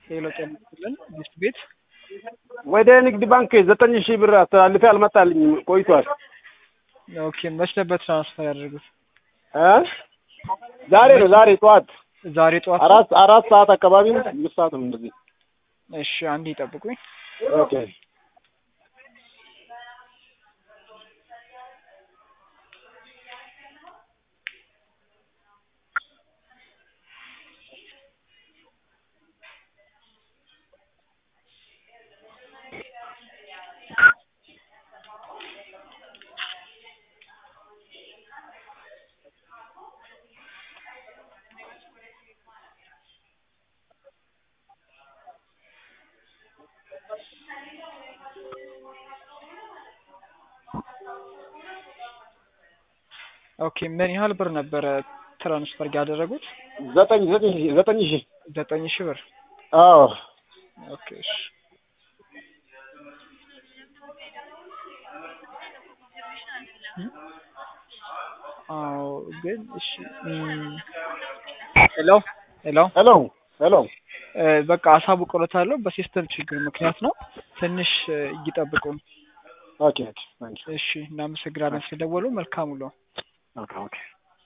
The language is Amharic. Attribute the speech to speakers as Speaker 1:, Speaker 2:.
Speaker 1: ሄሎ ጤና ይስጥልን ጊፍት ቤት
Speaker 2: ወደ ንግድ ባንክ ዘጠኝ ሺህ ብር አስተላልፌ አልመጣልኝም ቆይቷል።
Speaker 1: ኦኬ መች ነበር ትራንስፈር ያደርጉት?
Speaker 2: እ ዛሬ ነው ዛሬ ጠዋት
Speaker 1: ዛሬ ጠዋት ነው?
Speaker 2: አራት አራት ሰዓት አካባቢ ነው አምስት ሰዓት ነው እንደዚህ።
Speaker 1: እሺ አንዴ ይጠብቁኝ።
Speaker 2: ኦኬ
Speaker 1: ኦኬ ምን ያህል ብር ነበረ ትራንስፈር ያደረጉት?
Speaker 2: ዘጠኝ ዘጠኝ ሺህ ዘጠኝ ሺህ
Speaker 1: ዘጠኝ ሺህ ብር።
Speaker 2: አዎ
Speaker 1: ኦኬ እሺ አዎ ግን እሺ እም፣ ሄሎ ሄሎ
Speaker 2: ሄሎ ሄሎ
Speaker 1: እ፣ በቃ አሳውቅሎታለሁ በሲስተም ችግር ምክንያት ነው። ትንሽ እ፣ ይጠብቁን።
Speaker 2: ኦኬ ኦኬ ታንክ ዩ
Speaker 1: እሺ እናመሰግናለን ስለደወሉ። መልካም ውሎ።
Speaker 2: ኦኬ ኦኬ